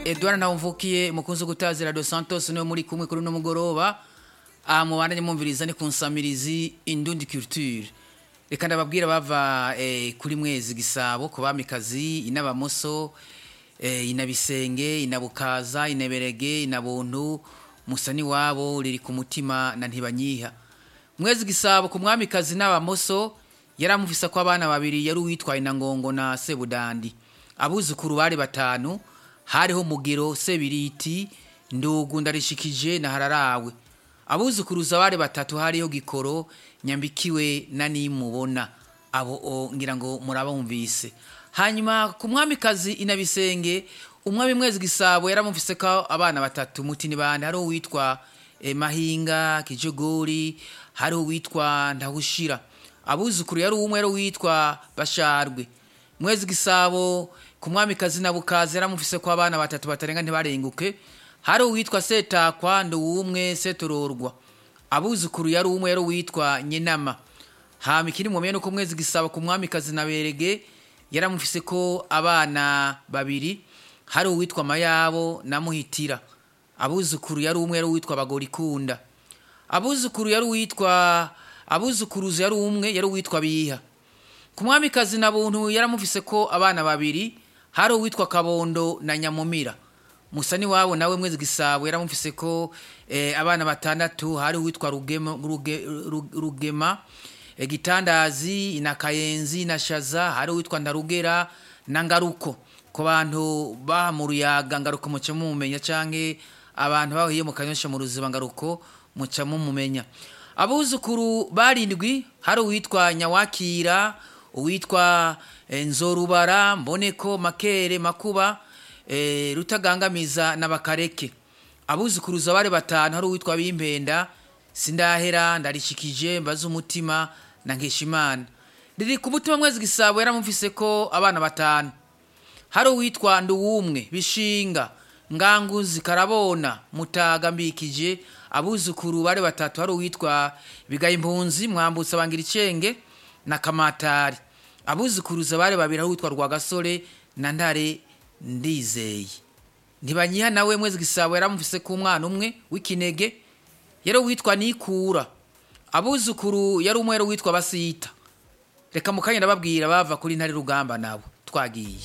edouard ntawumvukiye mukunzi gutazira dos santos niwe muri kumwe kuri uno mugoroba aha mubandanye mwumviriza ni ku nsamirizi indundi culture reka ndababwira bava eh, kuri mwezi gisabo ku bamikazi inabamoso eh, inabisenge inabukaza inaberege inabuntu musani wabo riri ku mutima na ntibanyiha mwezi gisabo ku mwamikazi n'abamoso yaramufisa ko abana babiri yari uwitwa inangongo na sebudandi abuzukuru bari batanu hariho mugero sebiriti ndugu ndarishikije na hararawe abuzukuruza bari batatu hariho gikoro nyambikiwe na nimubona abo o, ngira ngo murabumvise hanyuma ku mwamikazi inabisenge umwami mwezi gisabo yaramufise ko abana batatu mutini bande hariho uwitwa eh, mahinga kijogori hariho uwitwa ndahushira abuzukuru yari umwe yari uwitwa basharwe mwezi gisabo ku mwamikazi na bukazi yaramufise ko abana batatu batarenga ntibarenguke hari uwitwa setakwa nduwumwe setororwa abuzukuru yari umwe yari uwitwa nyenama hama ikiri mu nuko mwezi gisaba ku mwamikazi na berege yaramufise ko abana babiri hari uwitwa mayabo na muhitira abuzukuru yari umwe yari uwitwa bagorikunda abuzukuru yari uwitwa abuzukuruza yari umwe yari uwitwa biha ku mwamikazi na buntu yaramufise ko abana babiri hari uwitwa kabondo na nyamumira musani wabo nawe mwezi gisabo yaramufise ko eh, abana batandatu hari uwitwa rugema, ruge, Ruge- rugema eh, gitandazi na kayenzi na shaza hari uwitwa ndarugera na ngaruko ku bantu baha mu ruyaga ngaruko muca mumumenya canke abantu bahiye mu kanyosha mu ruziba ngaruko muca mumumenya abuzukuru barindwi hari uwitwa nyawakira uwitwa eh, nzorubara mboneko makere makuba eh, rutagangamiza n'abakareke abuzukuruza bari batanu hari uwitwa bimpenda sindahera ndarishikije mbaza umutima na nkeshimana riri ku mutima mwezi gisabo yaramufise ko abana batanu hari uwitwa nduwumwe bishinga nganguzi karabona mutaga mbikije abuzukuru bari batatu hari uwitwa bigaye impunzi mwambutsa bangira icenge na kamatari abuzukuruza bari babiri hari uwitwa rwagasore na ntare ndizeye ntibanyiha nawe mwezi gisabo yaramufise ku mwana umwe w'ikinege yari uwitwa nikura abuzukuru yari umwe yari uwitwa basita reka mukanya ndababwira bava kuri ntare rugamba nabo twagiye